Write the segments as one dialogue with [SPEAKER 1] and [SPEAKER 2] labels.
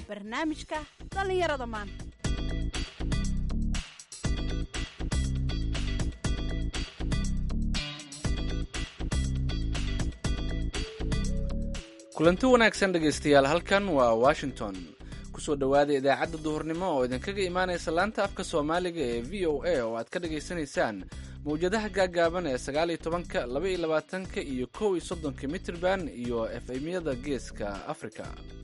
[SPEAKER 1] barnaamijka dhallinyarada maanta
[SPEAKER 2] kulanti wanaagsan dhegaystayaal halkan waa washington kusoo dhowaada idaacadda duhurnimo oo idinkaga imaanaysa laanta afka soomaaliga ee v o a oo aad ka dhagaysanaysaan mawjadaha gaaggaaban ee sagaal iyo tobanka laba iyo labaatanka iyo kow iyo soddonka mitrban iyo efemyada geeska africa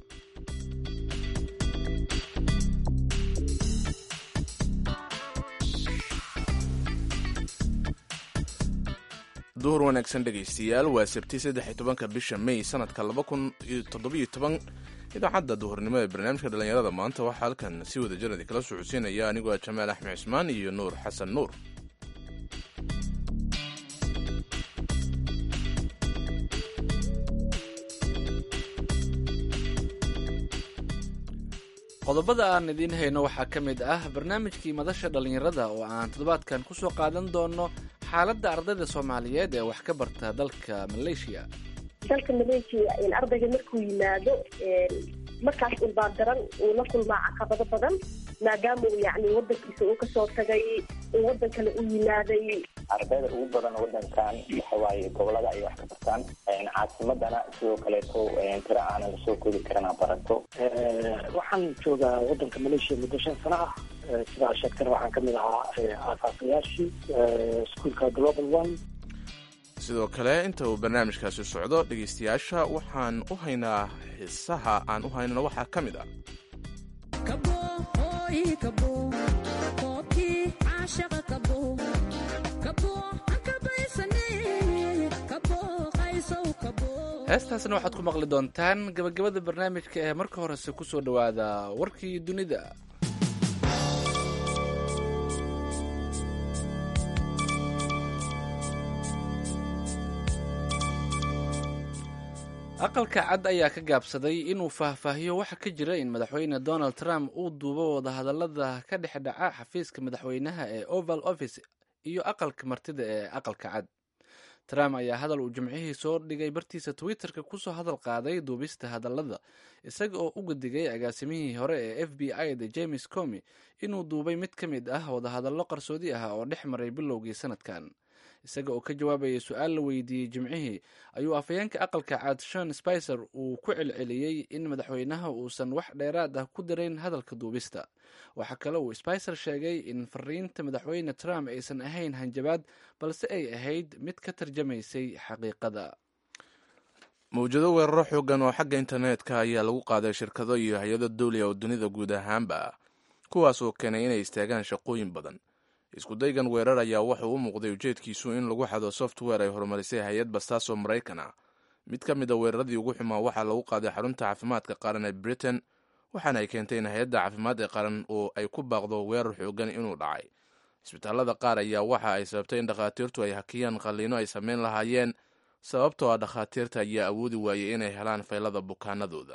[SPEAKER 3] duhur wanaagsan dhegaystayaal waa sabti saddex-iyo tobanka bisha may sanadka laba kun iyo toddobiyo toban idaacadda duhurnimo ee barnaamijka dhallinyarada maanta waxaa halkan si wada janadi kala socodsiinaya anigoo ah jamaal axmed cismaan iyo nuur xasan nuur
[SPEAKER 2] qodobada aan idiin hayno waxaa ka mid ah barnaamijkii madasha dhallinyarada oo aan toddobaadkan ku soo qaadan doono xaaladda ardayda soomaaliyeed ee wax ka barta dalka maleeshiya
[SPEAKER 4] dalka maleeshiya ardayga markuu yimaado markaas ulbaa daran uu la kulmaa caqabado badan maadaama uu yani wadankiisa uu kasoo tagay uu wadan kale u yimaaday
[SPEAKER 5] ardayda ugu badan wadankan waxawaaye gobolada ay wax ka bartaan caasimadana sidoo kaleeto tira aanan lasoo koobi karana barato
[SPEAKER 6] waxaan joogaa wadanka maleeshiya muddo shan sano ah sidaa sheegtana waxaan kamid ahaa aasaasayaashii iskuolka global one
[SPEAKER 3] sidoo kale inta uu barnaamijkaasi socdo dhegaystayaasha waxaan u haynaa xiisaha aan u haynana waxaa ka mid ah
[SPEAKER 2] heestaasna waxaad ku maqli doontaan gabagabada barnaamijka ee marka horese ku soo dhowaada warkii dunida aqalka cad ayaa ka gaabsaday inuu faahfaahiyo waxa ka jira in madaxweyne donald trump uu duubo wadahadalada ka dhex dhaca xafiiska madaxweynaha ee oval office iyo aqalka martida ee aqalka cad trump ayaa hadal uu jimcihii soo dhigay bartiisa twitterka kusoo hadal qaaday duubista hadallada isaga oo u gadigay agaasimihii hore ee f b i da james comi inuu duubay mid ka mid ah wadahadallo qarsoodi ah oo dhex maray bilowgii sanadkan isaga oo ka jawaabayay su-aal la weydiiyey jimcihii ayuu afhayeenka aqalka cad shon spicer uu ku celceliyey in madaxweynaha uusan wax dheeraad ah ku darayn hadalka duubista waxaa kale uu spicer sheegay in fariinta madaxweyne trump aysan ahayn hanjabaad balse ay ahayd mid ka tarjamaysay xaqiiqada
[SPEAKER 3] mawjado weeraro xoogan oo xagga internetka ayaa lagu qaaday shirkado iyo hay-ado dawliga oo dunida guud ahaanba kuwaas oo keenay inay istaagaan shaqooyin badan iskudaygan weerar ayaa wuxuu u muuqday ujeedkiisu in lagu xado software ay horumarisay hay-ad bastaas oo maraykan ah mid ka mid a weeraradii ugu xumaa waxaa lagu qaaday xarunta caafimaadka qaran ee britain waxaana ay keentay in hay-adda caafimaad ee qaran oo ay ku baaqdo weerar xoogan inuu dhacay isbitaalada qaar ayaa waxa ay sababtay in dhakhaatiirtu ay hakiyaan qalliino ay samayn lahaayeen sababtoo ah dhakhaatiirta ayaa awoodi waayey inay helaan faylada bukaanadooda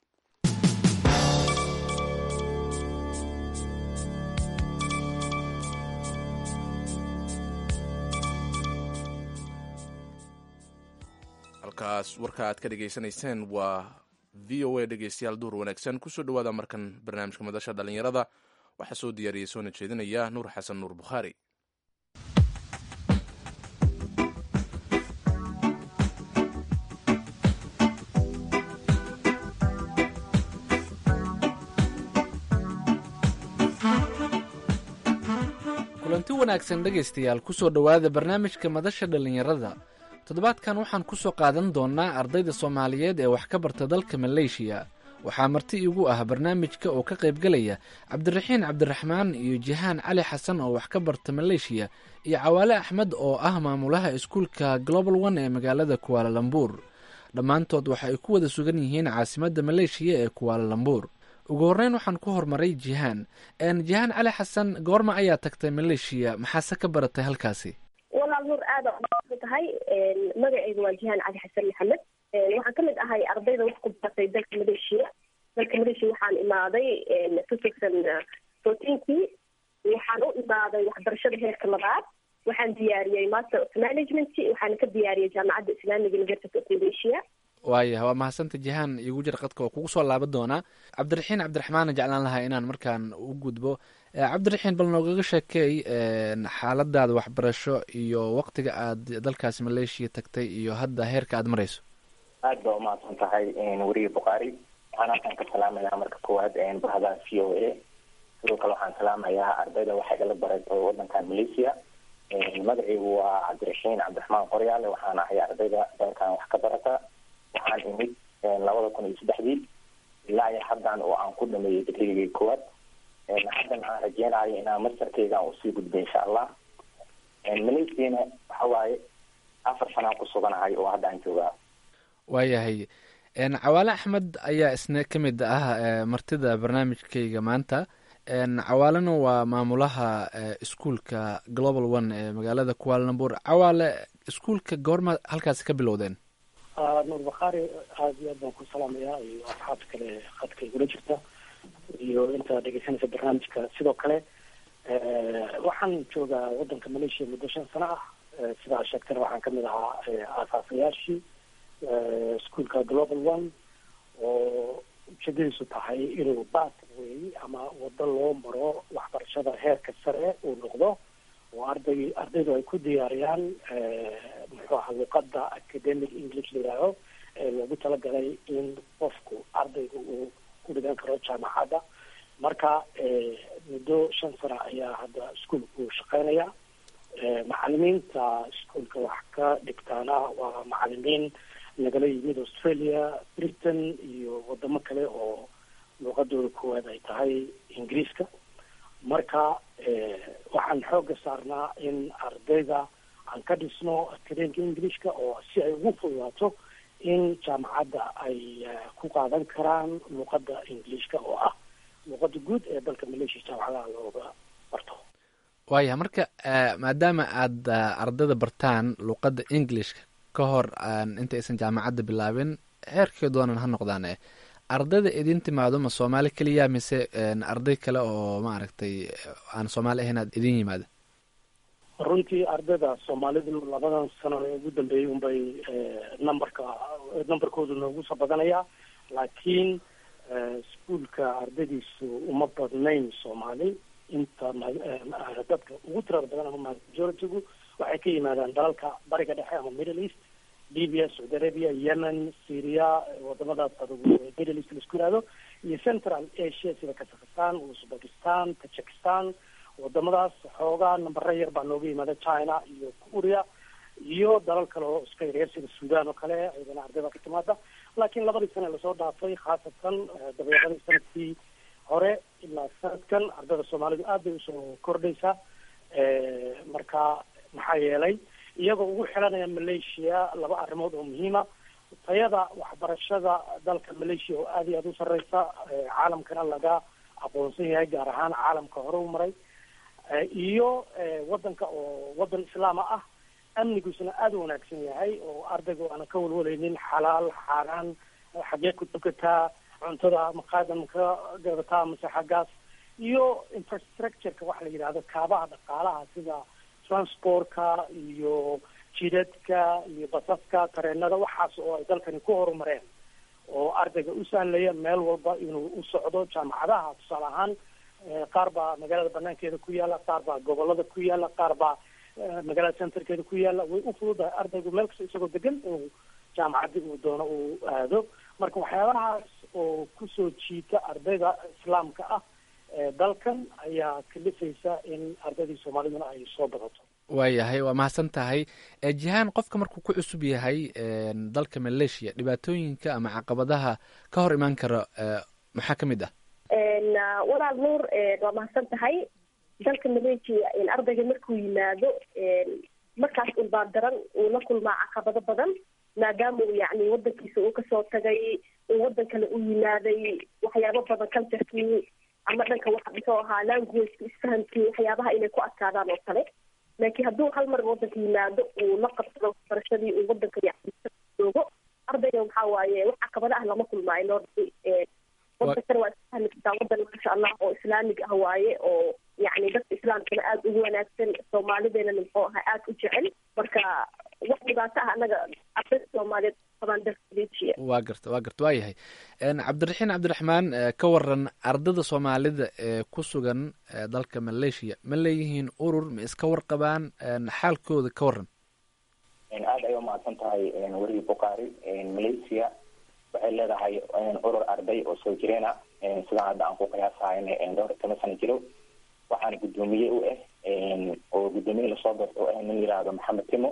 [SPEAKER 3] halkaas warka aad ka dhegaysanayseen waa v o a dhegeystayaal duhur wanaagsan kusoo dhowaada markan barnaamijka madasha dhallinyarada waxaa soo diyaariyey soona jeedinaya nuur xasan nuur bukhaari
[SPEAKER 2] kulanti wanaagsan dhegaystayaal kusoo dhowaada barnaamijka madasha dhallinyarada toddobaadkan waxaan ku soo qaadan doonnaa ardayda soomaaliyeed ee wax ka barta dalka maleeshiya waxaa marti iigu ah barnaamijka oo ka qaybgelaya cabdiraxiin cabdiraxmaan iyo jihaan cali xasan oo wax ka barta maleeshiya iyo cawaale axmed oo ah maamulaha iskuulka global one ee magaalada kuwaalalambuur dhammaantood waxa ay ku wada sugan yihiin caasimadda maleeshiya ee kuwaalalambuur ugu horreyn waxaan ku horumaray jihaan jihaan cali xasan goorma ayaa tagtay maleeshiya maxaase ka baratay halkaasi
[SPEAKER 4] walaal nuur aada u tahay magaceyga waa jihaan cali xasan maxamed waxaan kamid ahay ardayda wax ku baratay dalka maleeshiya dalka maleeshiya waxaan imaaday two thousand fourteenkii waxaan u imaaday waxbarashada heerka labaad waxaan diyaariyey master of management waxaana ka diyaariyey jaamacadda islamiga university of malaysia
[SPEAKER 2] waayah waa mahadsanta jihaan igu jir qadka oo kugu soo laaban doonaa cabdiraxiin cabdiraxmaana jeclaan lahaa inaan markaan u gudbo cabdiraxiin bal noogaga sheekeey xaaladaada waxbarasho iyo waqtiga aad dalkaasi maleeshiya tagtay iyo hadda heerka aad marayso
[SPEAKER 5] aad ba umahadsan tahay weriye bukhaari waxaan halkan ka salaamayaa marka koowaad bahda v o a sidoo kale waxaan salaamayaa ardayda waxay igala barato wadankan malaysia magacaygu waa cabdiraxiin cabdiraxmaan qoryaale waxaan ahay ardayda dalkan wax ka barata waxaan imid labada kun iyo saddexdii ilaa iyo haddan oo aan ku dhameeyey digriigii koowaad haddan aan rajeynayo inaan mastarkeyga usii gudbay insha allah malaysiana waxa waaye afar sanaan ku suganahay oo hadda aan joogaa
[SPEAKER 2] waayahay cawaale axmed ayaa isna ka mid ah martida barnaamijkayga maanta cawaalena waa maamulaha iskuolka global one ee magaalada kualanambur cawaale iskuolka goorma halkaasi ka bilowdeen
[SPEAKER 6] nuur bakhaari aada iyo aad baan ku salaamayaa iyo asxaabta kale khadka igula jirta iyo inta dhegeysanaysa barnaamijka sidoo kale waxaan joogaa wadanka malaysia muddo shan sano ah sidaa sheegtana waxaan kamid ahaa aasaasayaashii iskuolka global one oo ujeedadiisu tahay inuu pathway ama wado loo maro waxbarashada heerka sare uu noqdo oo arday ardaydu ay ku diyaariyaan muxuu aha luqada academic english layihaaho ee loogu talagalay in qofku ardayga uu ku dhigan karo jaamacadda marka muddo shan sana ayaa hadda iskuolku shaqeynaya macalimiinta iskuolka wax ka dhigtaana waa macalimiin nagala yimid australia britain iyo wadamo kale oo luuqadooda koowaad ay tahay ingiriiska marka waxaan xooga saarnaa in ardayda aan ka dhisno academica englishka oo si ay ugu fududaato in jaamacadda ay ku qaadan karaan luuqada ingiliishka oo ah luuqada guud ee dalka malaysia jaamacadaha looga barto
[SPEAKER 2] waaya marka maadaama aad ardayda bartaan luuqadda englishka ka hor inta aysan jaamacadda bilaabin heerkii doonan ha noqdaan ardayda idin timaado ma soomaali keliya mise arday kale oo maaragtay aan soomaali ahayn aad idin yimaada
[SPEAKER 6] runtii ardayda soomaalidu labadan sano ee ugu dambeeyay unbay numberka numberkoodu noogu soo badanayaa laakiin iskuolka ardaydiisu uma badnayn soomaali inta dadka ugu tirada badan ama majority-gu waxay ka yimaadaan dalalka bariga dhexe ama middle east libya saudi arabia yemen syria wadamadaas adugu middle east laisku yihahdo iyo central asia sida kazakhstan uzbekistan tajikistan wadamadaas xoogaa nambara yar baa nooga yimaada china iyo korea iyo dalal kale oo iska yaryar sida sudan oo kale iyadana ardayda ka timaada laakiin labadii sane lasoo dhaafay khaasatan dabeeqadii sanadkii hore ilaa sanadkan ardayda soomaalidu aad bay usoo kordhaysaa marka maxaa yeelay iyagoo ugu xilanaya malaysia laba arrimood oo muhiima tayada waxbarashada dalka malaysia oo aada iyo aada u sarreysa caalamkana laga aqoonsan yahay gaar ahaan caalamka hore u maray iyo wadanka oo wadan islaama ah amnigiisuna aada u wanaagsan yahay oo ardayga aanan ka walwalaynin xalaal xaaraan xagee ku tukataa cuntada maqaadan ka gadataa mase xaggaas iyo infrastructureka waxa la yidhahdo kaabaha dhaqaalaha sida transportka iyo jidadka iyo basaska tareenada waxaas oo ay dalkani ku horumareen oo ardayga u sahlaya meel walba inuu u socdo jaamacadaha tusaale ahaan qaar baa magaalada banaankeeda ku yaala qaar baa gobolada ku yaala qaar baa magaalada centerkeeda ku yaala way u fududahay ardaygu meel kasta isagoo degan inuu jaamacadii uu doono uu aado marka waxyaabahaas oo kusoo jiita ardayda islaamka ah dalkan ayaa kalifaysa in ardaydii soomaaliduna ay soo badato
[SPEAKER 2] waayahay waa mahadsan tahay jihaan qofka markuu ku cusub yahay dalka malaysia dhibaatooyinka ama caqabadaha ka hor imaan kara maxaa ka mid ah
[SPEAKER 4] walaal nuur waa mahadsan tahay dalka malaysia ardayga markuu yimaado markaas unbaa daran uu la kulmaa caqabado badan maadaama uu yani wadankiisa uu kasoo tagay uu wadan kale u yimaaday waxyaabo badan culturekii ama dhanka waxa muxuu ahaa languageka isfahamkii waxyaabaha inay ku adkaadaan oo kale laakiin hadduu hal mar wadanka yimaado uu la qabsado waxbarashadii uu wadanka joogo ardayga waxaa waaye wax caqabado ah lama kulmaayo loo wadankana waa isfahmi kartaa wadan maasha allah oo islaamig ah waaye oo yani dadka islaamkana aada ugu wanaagsan soomaalideena muxuu ahaa aada u jecel marka wax dhibaato ah anaga ardayda soomaaliyeed qabaan dalka maleeshiya
[SPEAKER 2] waa garta waa garta waa yahay cabdiraxiin cabdiraxmaan ka waran ardada soomaalida ee ku sugan dalka maleeshiya ma leeyihiin urur ma iska warqabaan xaalkooda ka waran
[SPEAKER 5] aada ay umahadsan tahay weriyi bukaari malaysia waxay leedahay urur arday oo soo jireena sidaan hadda aan ku qiyaasahayn dhowr iyo toban sano jiro waxaana guddoomiye u ah oo guddoomiye lasoo doorta u ah nin yihahdo maxamed timo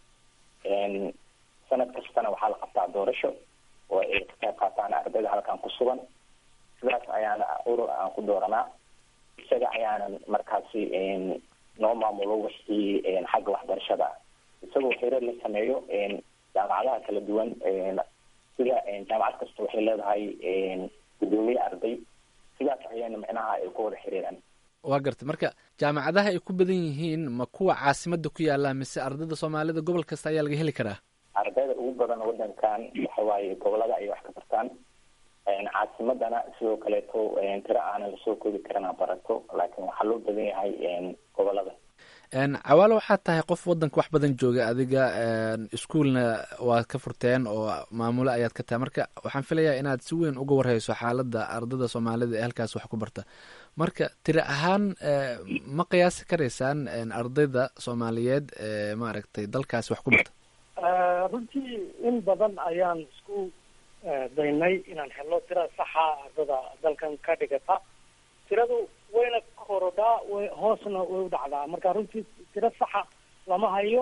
[SPEAKER 5] sanad kastana waxaa la qabtaa doorasho oo ay ka qayb qaataan ardayda halkan ku sugan sidaas ayaana urur aan ku dooranaa isaga ayaanan markaasi noo maamulo wixii xagga waxbarashada isagoo xirar la sameeyo jaamacadaha kala duwan sida jaamacad kasta waxay leedahay guddoomiye arday sidaas ayayna micnaha ay ku wada xiriiraan
[SPEAKER 2] waa garta marka jaamacadaha ay ku badan yihiin ma kuwa caasimada ku yaala mise ardayda soomaalida gobol kasta ayaa laga heli karaa
[SPEAKER 5] ardayda ugu badan wadankan waxa waaye gobolada ayay wax ka bartaan caasimadana sidoo kaleeto tiro aanan lasoo koobi karana barato laakiin waxaa loo badan yahay gobolada
[SPEAKER 2] cawaalo waxaad tahay qof wadanka wax badan jooga adiga iskuolna waad ka furteen oo maamulo ayaad ka tahay marka waxaan filayaa inaad si weyn uga warheyso xaalada ardada soomaalida ee halkaas wax ku barta marka tiri ahaan ma qiyaasi karaysaan ardayda soomaaliyeed ee maaragtay dalkaasi wax ku barta
[SPEAKER 6] runtii in badan ayaan isku daynay inaan helo tira saxa ardada dalkan ka dhigata tiradu wayna korodhaa way hoosna way u dhacdaa marka runtii tiro saxa lama hayo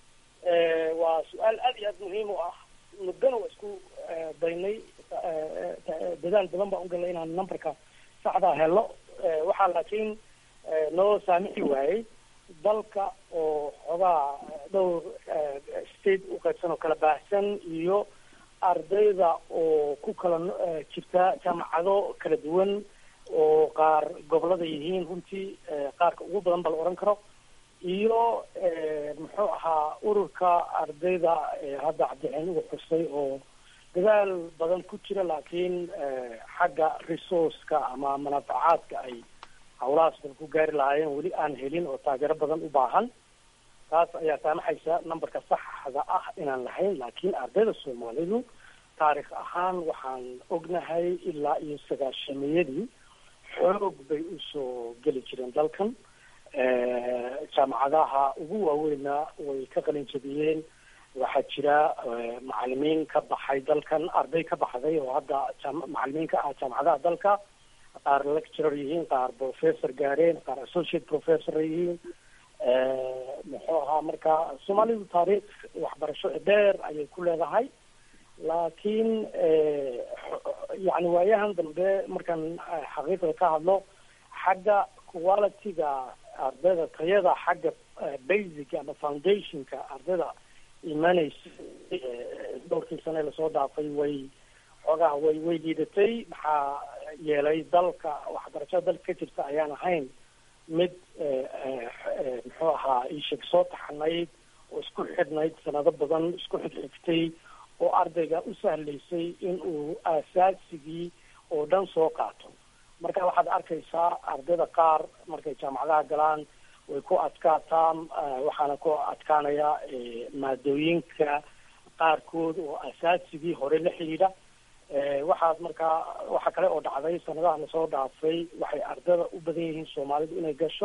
[SPEAKER 6] waa su-aal aad iyo aad muhiim u ah muddana waa isku daynay dadaal badan baan ugalnay inaan numberka saxda helo waxaa laakiin noo saamixi waayey dalka oo xoogaa dhowr state u qaybsan oo kala baahsan iyo ardayda oo ku kala jirta jaamacado kala duwan oo qaar gobolada yihiin runtii qaarka ugu badan ba la odhan karo iyo muxuu ahaa ururka ardayda hadda cabdixeen uga xusay oo dadaal badan ku jira laakiin xagga resourceka ama manaafacaadka ay hawlahaas dal ku gaari lahaayeen weli aan helin oo taageero badan u baahan taas ayaa saamaxaysa numberka saxda ah inaan lahayn laakiin ardayda soomaalidu taarikh ahaan waxaan ognahay ilaa iyo sagaashamiyadii xoog bay usoo geli jireen dalkan jaamacadaha ugu waaweyna way ka qalin jabiyeen waxaa jira macalimiin ka baxay dalkan arday ka baxday oo hadda macalimiin ka ah jaamacadaha dalka qaar lecturer yihiin qaar professor gaareen qaar associate professor yihiin muxuu ahaa marka soomaalidu taariikh waxbarasho dheer ayay ku leedahay laakiin yani waayahan dambe markaan xaqiiqda ka hadlo xagga qualityga ardayda tayada xagga basic ama foundationka ardayda imanaysa dhowrkii sane lasoo dhaafay way xoogaha way way liidatay maxaa yeelay dalka waxbarashada dalka ka jirta ayaan ahayn mid muxuu ahaa isheg soo taxanayd oo isku xidhnayd sanado badan isku xigxigtay oo ardayga u sahlaysay in uu aasaasigii oo dhan soo qaato marka waxaad arkaysaa ardayda qaar markay jaamacadaha galaan way ku adkaataa waxaana ku adkaanaya maadooyinka qaarkood oo asaasigii hore la xidhiidha waxaad markaa waxa kale oo dhacday sanadaha lasoo dhaafay waxay ardayda u badan yihiin soomaalidu inay gasho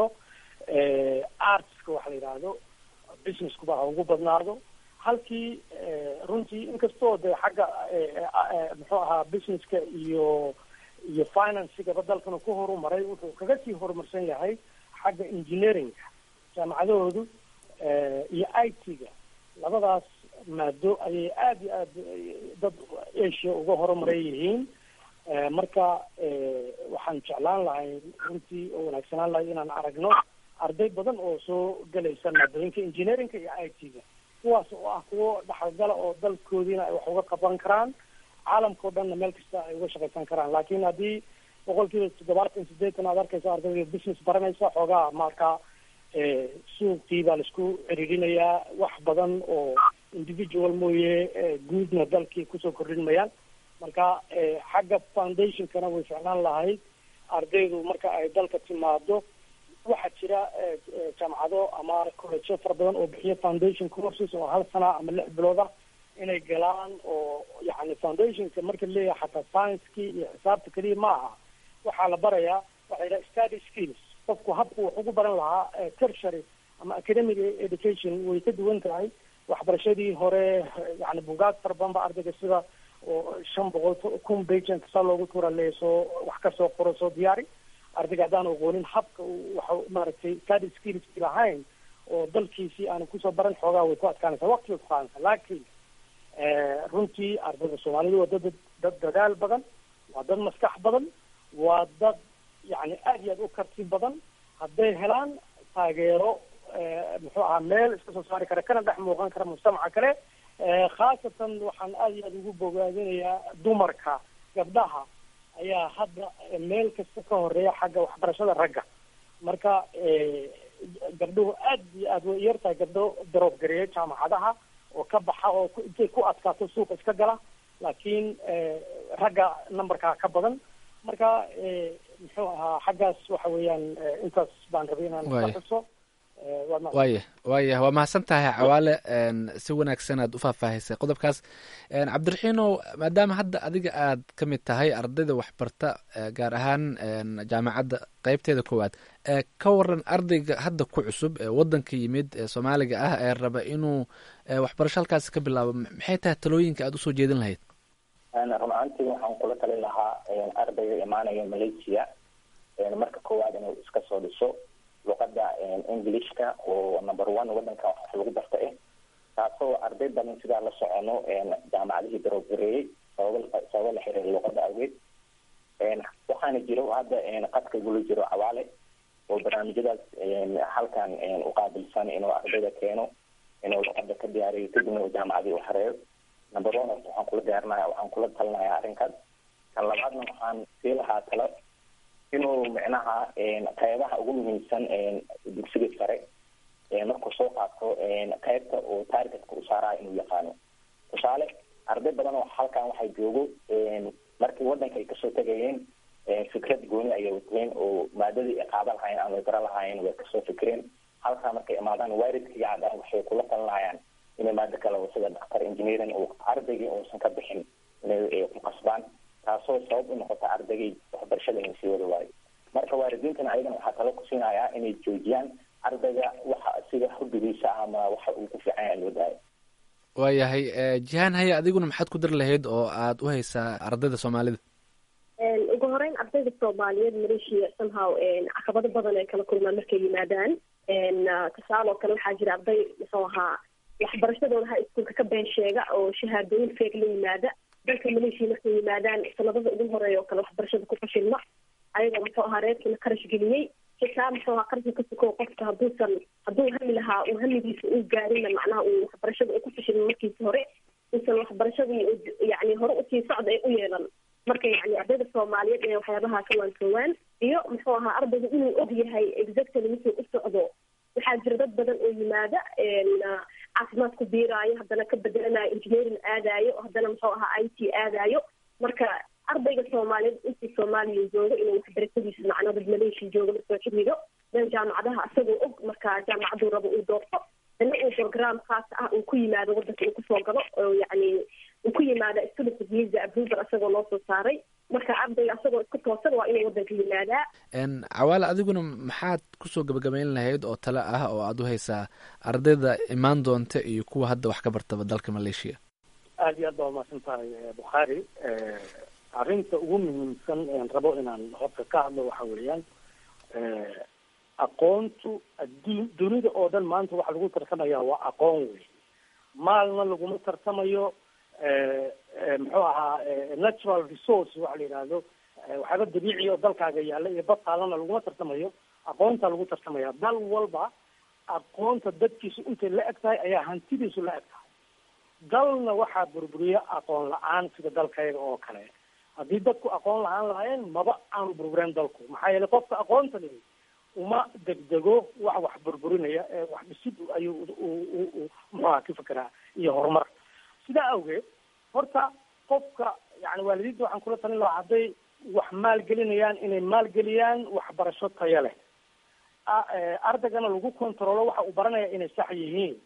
[SPEAKER 6] artska waxa la yidhaahdo businesskuba ha ugu badnaado halkii runtii inkastoo dee xagga muxuu ahaa businesska iyo iyo financigaba dalkana ku horumaray wuxuu kaga sii horumarsan yahay xagga engineeringa jaamacadahoodu iyo i t-ga labadaas maado ayay aada iyo aad dad asia uga horumaray yihiin marka waxaan jeclaan lahay runtii oo wanaagsanaan lahay inaan aragno arday badan oo soo gelaysa maadooyinka engineeringa iyo i t-ga kuwaas oo ah kuwo dhaxalgala oo dalkoodiina ay wax uga qaban karaan caalamka o dhanna meel kasta ay uga shaqaysan karaan laakiin haddii boqol kiiba toddobaatan sideetan aad arkaysa ardayda business baranaysa xoogaa marka suuqii baa laisku ciriirinayaa wax badan oo individual mooye guudna dalkii kusoo kordhin mayaan marka xagga foundationkana way ficnaan lahayd ardaydu marka ay dalka timaado waxaa jira jaamacado ama collegeyo fara badan oo bixiya foundation courses oo hal sana ama lix bilood ah inay galaan oo yani foundationka marka leeyahay xataa science-kii iyo xisaabta keliya ma aha waxaa la barayaa waxaa yidhaha study skills qofku habku wax ugu baran lahaa tertiary ama academic education way ka duwan tahay waxbarashadii hore yani bugaag fara badan ba ardayga sida oo shan boqol kun bagent saa loogu tuura leeya soo wax kasoo qoro soo diyaari ardayga haddaan aqoonin habka waxa maaragtay study skillski lahayn oo dalkiisii aanu kusoo baran xoogaa way ku adkaanaysaa waqti way ku qaadanaysaa laakiin runtii ardayda soomaalidu waa dad dad dadaal badan waa dad maskax badan waa dad yani aad iyo aad u karti badan hadday helaan taageero muxuu ahaa meel iska soo saari kara kana dhex muuqan kara mujtamaca kale khaasatan waxaan aad iyo aad ugu bogaadinayaa dumarka gabdhaha ayaa hadda meel kasta ka horeeya xagga waxbarashada ragga marka gabdhuhu aad iyo aad way yar tahay gabdho daroob gareeya jaamacadaha oo ka baxa oo intay ku adkaato suuqa iska gala laakiin ragga numberkaa ka badan marka muxuu ahaa xaggaas waxa weeyaan intaas baan rabay inaan ka xuso
[SPEAKER 2] waya waya waa mahadsan tahay cawaale si wanaagsan aad u faahfaahisay qodobkaas cabdiraxiinow maadaama hadda adiga aad ka mid tahay ardayda waxbarta gaar ahaan jaamacadda qeybteeda koowaad ka waran ardayga hadda ku cusub ee wadanka yimid ee soomaaliga ah ee raba inuu waxbarasho halkaasi ka bilaabo maxay tahay talooyinka aad usoo jeedin lahayd
[SPEAKER 5] run ahaantii waxaan kula talin lahaa ardayga imaanaya malaysia marka koowaad inuu iska soo dhiso luqada englishka oo number one wadanka wax lagu barta eh taasoo arday badan sidaa la socono jaamacadihii daroogareeyey sababa sababa la xiriira luqada awgeed waxaana jiro hadda qadka gula jiro cawaale oo barnaamijyadaas halkan uqaabilsan inuu ardayda keeno inuu luqada ka diyaariyo kadibna uu jaamacadii u xareeyo number one waxaan kula diyaarinaya waxaan kula talinaya arrinkaas kan labaadna waxaan sii lahaa talo inuu micnaha qeybaha ugu muhiimsan dugsiga sare markuu soo qaato qeybta oo targetka u saaraya inuu yaqaano tusaale arday badan oo halkan waxay joogo markii wadanka ay kasoo tegayeen fikrad gooni ayay wateen oo maadadii ay qaadan lahaayeen ama bara lahaayeen way kasoo fikreen halkaa markay imaadaan waalidkiga cadaan waxay kula talinayaan inay maado kale oo sida dhaktar engineering oo ardaygii uusan ka bixin inay ku qasbaan taasoo sabab u noqota ardaygii waxbarashada inay sii wada waayo marka waalidiintana ayagana waxaa talo ku siinayaa inay joojiyaan ardayga waxa sida hubbigiisa ama waxa uu ku fiican yahay loo daayo
[SPEAKER 2] waayahay jihaan haye adiguna maxaad ku dari lahayd oo aad u haysaa ardayda soomaalida
[SPEAKER 4] ugu horeyn ardayda soomaaliyeed maleeshiya somehow caqabado badan ay kala kulmaan markay yimaadaan tusaale oo kale waxaa jira arday muxuu ahaa waxbarashadooda ha iskuulka ka been sheega oo shahaadooyin feeg la yimaada dalka maleeshiya markay yimaadaan sanadada ugu horeeya oo kale waxbarashada ku fashilma ayagoo muxuu ahaa reerkiina kharash geliyey xitaa muxuu ahaa qarashka ka sukow qofka hadduusan hadduu hami lahaa uu hamigiisa uu gaarina macnaha uu waxbarashada uu ku fashilma markiisa hore uusan waxbarashadii yani hore usii socda ee u yeelan marka yani ardayda soomaaliyeed ee waxyaabaha ka waansoowaan iyo muxuu ahaa ardaygu inuu og yahay exactly wuxuu u socdo waxaa jira dad badan oo yimaada caafimaad ku biiraayo haddana ka bedelanayo engineering aadaayo haddana muxuu ahaa i t aadaayo marka ardayga soomaaliyeed intii soomaaliya jooga inuu waxbarashadiisa macnaa dad maleeshiya jooga lasoo xiriiro dan jaamacadaha isagoo og marka jaamacaduu rabo uu doorto dana uu program khaas ah uu ku yimaado wadanka uu kusoo galo oo yani uu ku yimaada student visa approval isagoo loo soo saaray marka ardayga asagoo isku toosan waa inuu wadanka yimaadaa
[SPEAKER 2] cawaale adiguna maxaad kusoo gabagabayn lahayd oo tale ah oo aada u haysaa ardayda imaan doonta iyo kuwa hadda wax ka bartaba dalka maleeshiya
[SPEAKER 6] aada iyo aad baa umahadsan tahay bukhaari arrinta ugu muhiimsan een rabo inaan horta ka hadlo waxa weeyaan aqoontu adduun dunida oo dhan maanta waxa lagu tartamaya waa aqoon wey maalna laguma tartamayo muxuu ahaa natural resource waxa la yidhaahdo waxyaaba dabiici oo dalkaaga yaalla iyo badtaalana laguma tartamayo aqoonta lagu tartamaya dal walba aqoonta dadkiisu intay la eg tahay ayaa hantidiisu la eg tahay dalna waxaa burburiya aqoon la-aan sida dalkayga oo kale haddii dadku aqoon la-aan lahaayeen maba aanu burbureen dalku maxaa yeelay qofka aqoonta lehi uma degdego wax wax burburinaya ee wax dhisid ayuu muxuaha ka fekeraa iyo horumar sidaa awgeed horta qofka yani waalidiinta waxaan kula talin lahaa hadday wax maalgelinayaan inay maalgeliyaan waxbarasho tayo leh ardaygana lagu controlo waxa uu baranaya inay sax yihiin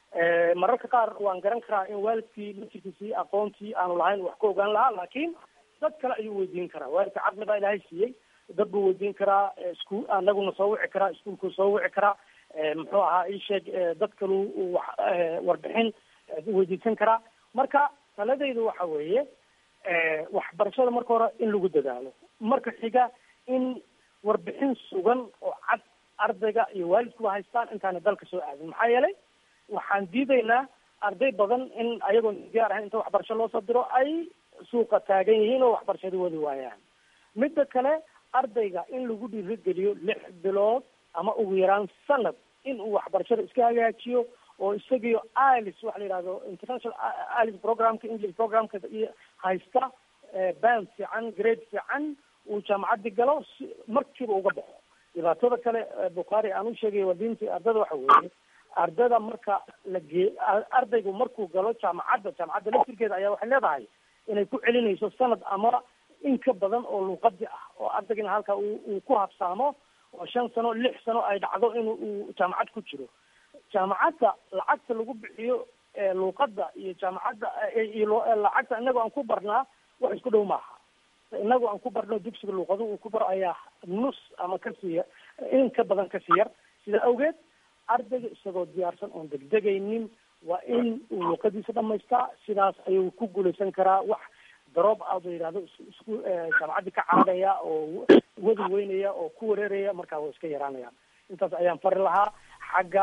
[SPEAKER 6] mararka qaar waan garan karaa in waalidkii laftirkiisii aqoontii aanu lahayn wax ka ogaan lahaa laakiin dad kale ayuu weydiin karaa waalidka caqli baa ilaahay siiyey dad buu weydiin karaa isku anaguna soo wici karaa iskuulkuu soo wici karaa muxuu ahaa isheeg dad kalu wax warbixin weydiisan karaa marka taladaydu waxa weeye waxbarashada marka hore in lagu dadaalo marka xiga in warbixin sugan oo cad ardayga iyo waalidkuba haystaan intaana dalka soo aadin maxaa yeelay waxaan diidaynaa arday badan in ayagoon diyaar ahayn inta waxbarasho loo soo diro ay suuqa taagan yihiin oo waxbarashada wadi waayaan midda kale ardayga in lagu dhiirigeliyo lix bilood ama ugu yaraan sanad in uu waxbarashada iska hagaajiyo oo isagiyo ilis waxa la yidhahdo international ilis programka english programka iyo haysta ban fiican grade fiican uu jaamacaddi galo si markiiba uga baxo dhibaatada kale bukhaari aan u sheegay wadiintii ardada waxa weeye ardada marka la gee ardaygu markuu galo jaamacadda jaamacadda laftirkeeda ayaa waxay leedahay inay ku celinayso sanad ama in ka badan oo luuqadi ah oo ardaygina halka uu ku habsaamo oo shan sano lix sano ay dhacdo in uu jaamacad ku jiro jaamacadda lacagta lagu bixiyo luuqadda iyo jaamacadda iyo lacagta inagoo aan ku barnaa wax isku dhow maaha inagoo aan ku barno dugsiga luuqadu uu ku baro ayaa nus ama kasii yar in ka badan kasii yar sida awgeed ardayga isagoo diyaarsan oon degdegaynin waa in uu luuqadiisa dhamaystaa sidaas ayuu ku guulaysan karaa wax daroob aad la yidhahdo isku jaamacaddii ka caadaya oo wadi weynaya oo ku wareeraya markaa way iska yaraanayaan intaas ayaan fari lahaa xagga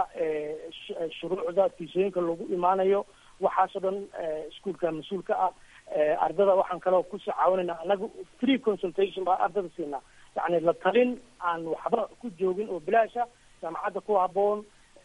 [SPEAKER 6] shuruucda tiisooyinka lagu imaanayo waxaasoo dhan iskuolka mas-uulka ah ardada waxaan kaloo kusii caawinayna anaga free consultation baa ardada siinaa yacni la talin aan waxba ku joogin oo bilaasha jaamacadda ku haboon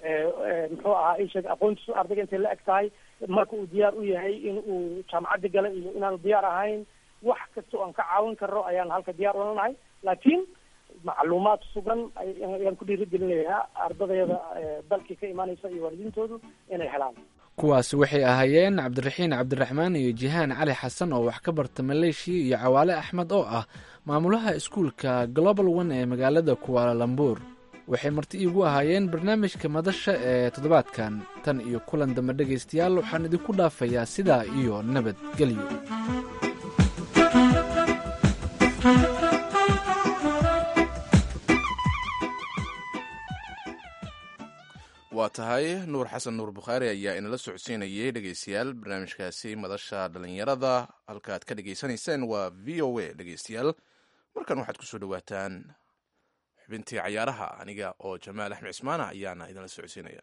[SPEAKER 6] muxuu ahaa isheeg aqoontiisu ardayga intay la eg tahay marka uu diyaar u yahay in uu jaamacadda gala iyo inaanu diyaar ahayn wax kasta oo aan ka caawin karno ayaan halka diyaar ulanahay laakiin macluumaad sugan ayaan ku dhiirigelinayaa ardadayada dalkii ka imaanaysa iyo waalidiintoodu inay helaan
[SPEAKER 2] kuwaasi waxay ahaayeen cabdiraxiin cabdiraxmaan iyo jihaan cali xasan oo wax ka barta maleeshiya iyo cawaale axmed oo ah maamulaha iskuulka global one ee magaalada kuwaalalambur waxay marti iigu ahaayeen barnaamijka madasha ee toddobaadkan tan iyo kulan dambe dhegaystayaal waxaan idinku dhaafayaa sidaa iyo nabadgelyo
[SPEAKER 3] waa tahay nuur xasan nuur bukhaari ayaa inala socodsiinayay dhegeystayaal barnaamijkaasi madasha dhalinyarada halkaaad ka dhegaysanayseen waa v o a dhegeystayaal markan waxaad kusoo dhawaataan xubintii cayaaraha aniga oo jamaal axmed cismaana ayaana idinla socodsiinaya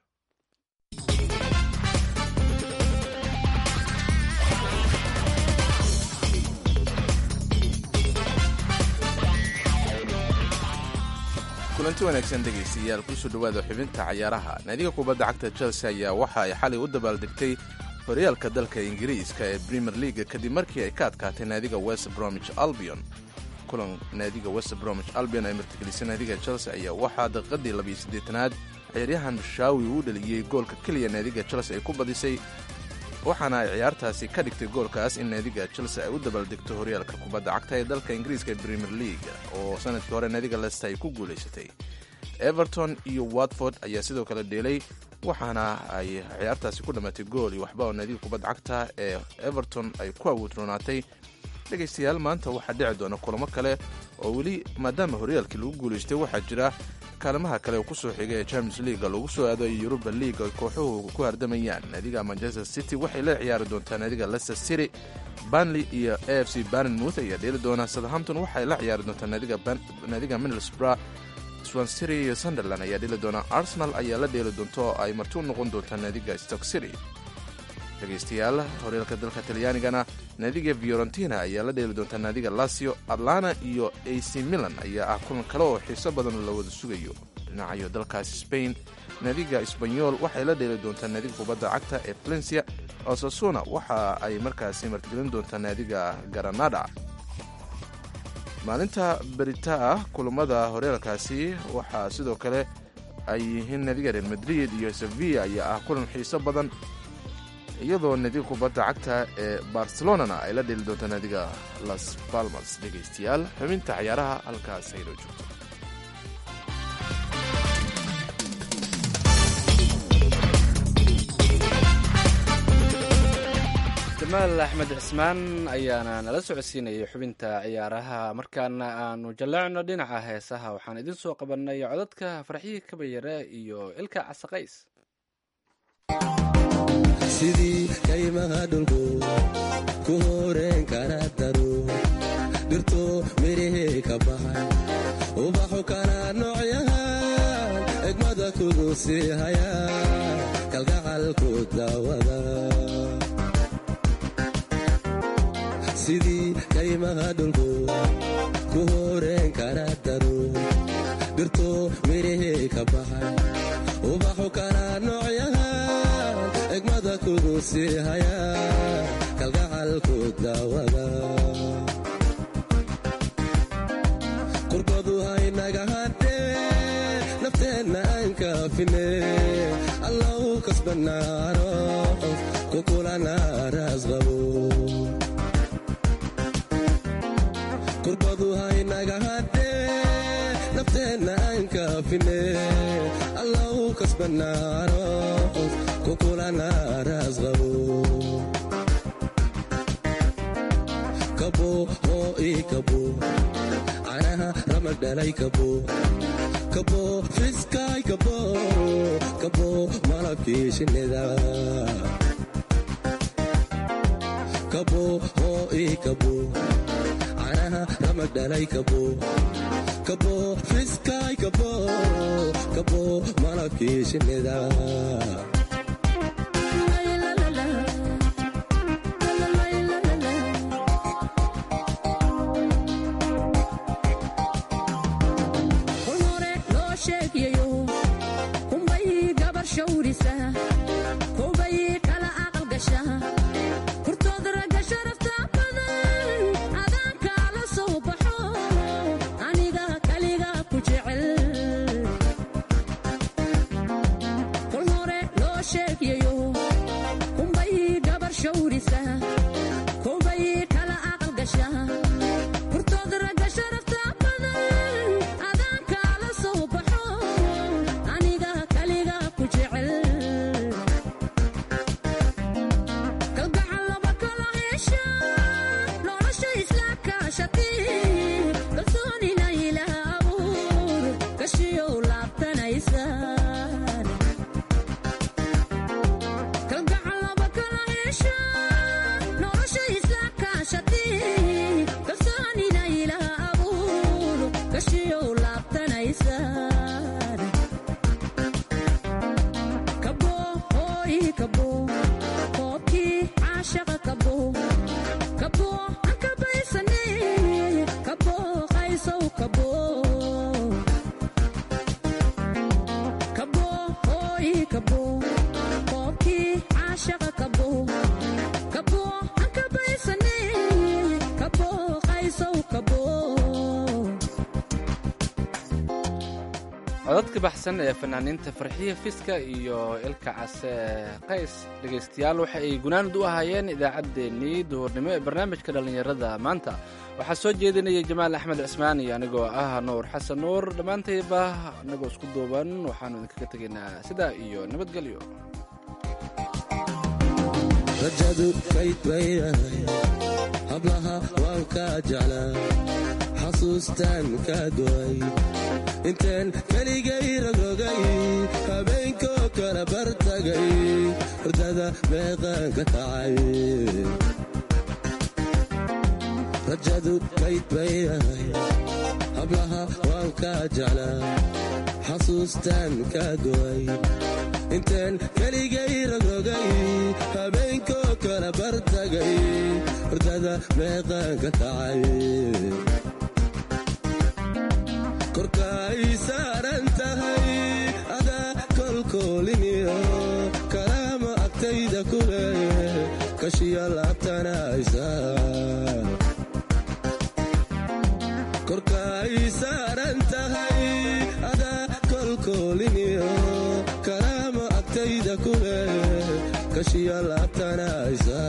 [SPEAKER 3] kulanti wanaagsan dhegaystayaal kusoo dhowaada xubinta cayaaraha naadiga kubadda cagta chelsea ayaa waxa ay xalay u dabaaldegtay horyaalka dalka ingiriiska ee premier leaga kadib markii ay ka adkaatay naadiga west bromich albion kulan naadiga west bromich albion ay martigelisay naadiga chelsea ayaa waxaa daqiiqadii labiyo siddeetanaad ciyaaryahan shaawi uu dhaliyey goolka keliya naadiga chelsea ay ku badisay waxaana ay ciyaartaasi ka dhigtay goolkaas in naadiga chelsea ay u dabaaldegto horyaalka kubadda cagta ee dalka ingiriiska ee premier league oo sanadkii hore naadiga lester ay ku guulaysatay everton iyo watford ayaa sidoo kale dheelay waxaana ay ciyaartaasi ku dhammaatay gool iyo waxba oo naadiga kubadda cagta ee everton ay ku awoodroonaatay dhegaystayaal maanta waxaa dhici doona kulamo kale oo weli maadaama horyaalkii lagu guulaystay waxaa jira kaalimaha kale oo kusoo xigay ee champions leaga lagu soo aado iyo yuruba league ay kooxuhu ku hardamayaan naadiga manchester city waxay la ciyaari doontaa naadiga leicester city banley iyo a f c barnmouth ayaa dheeli doona southampton waxay la ciyaari doontaa naadiga middlesbrough swansiri iyo sunderland ayaa dheeli doona arsenal ayaa la dheeli doonta oo ay marti u noqon doontaa naadiga stock city dhegaystayaal horyaalka dalka talyaanigana naadiga fiorentina ayaa la dheeli doontaa naadiga lasio atlana iyo a c milan ayaa ah kulan kale oo xiiso badan la wada sugayo dhinacayo dalkaasi spain naadiga sbanyol waxay la dheeli doontaa naadiga kubadda cagta ee valencia osasuna waxa ay markaasi martigelin doontaa naadiga garanada maalinta berita ah kulamada horyaalkaasi waxaa sidoo kale ay yihiin naadiga real madrid iyo sevilla ayaa ah kulan xiiso badan iyadoo naadiga kubadda cagta ee barcelonana ay la dheli doonto naadiga las palmas dhegaystayaal xubinta cayaaraha halkaas aynoo joogto
[SPEAKER 2] jamaal axmed cismaan ayaana nala socodsiinayay xubinta ciyaaraha markaana aanu jalleecno dhinaca heesaha waxaan idin soo qabannay codadka farxihii kabayare iyo ilka casaqays
[SPEAKER 7] sidii kaymaha dhulku ku horeen kara daro dhirto midhihii ka baxay ubaxu kala noocyahan egmada kugu sii haya kalgacalku daawada sidii kaymaha dhulku ku horeen kara daro dhirto midhihii ka baxay ubaxu kala noocyahan egmada kugu sii haya kalgacalku daawada qurkodu haynaga hadhee nafteenna aan kaafine allau kasbanaano kukulana raasqabo qurkodu haynaga hadhee nafteenna aan kaafine allau kasbanaano kukulana raasqabo kabo oo ii kabo canaha ramag dhalay kabo kabo fiskaay kabo kabo malabkii shinnida kabo oo ii kabo canaha ramag dhalay kabo kabo fiskaay kabo kabo malabkii shinnida
[SPEAKER 2] codadka baxsan ee fanaaniinta farxiya fiska iyo ilka case qays dhegaystayaal waxa ay gunaanad u ahaayeen idaacaddeenii duhurnimo ee barnaamijka dhallinyarada maanta waxaa soo jeedinaya jamaal axmed cismaan iyo anigoo ah nuur xasan nuur dhammaantayba anagoo isku duuban waxaanu idinkaga tegaynaa sidaa iyo nabadgelyo
[SPEAKER 7] rajadu kayd bayahay hablaha waan kaa jeclaa xasuustaan kaa go'ay intaan keligay rogrogay habeenkoo kala bartagay hurdada meeqaan ka kacay rajadu kayd bayahay hablaha waan kaa jeclaa xasuustaan kaa go'ay intaan keligay rogrogay habeenkoo kala bartagay hurdada meeqaan ka kacay korkaay saaran tahay adaa kolkooliniyo kalaama agtayda ku leeye kashiya laabtanaysa korkaay saaran tahay adaa kolkooliniyo kalaama agtayda ku leeye kashiya laabtanaysa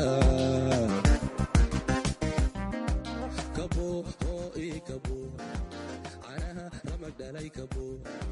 [SPEAKER 7] kabo oo ii kabo canaha ramag dhalay kabo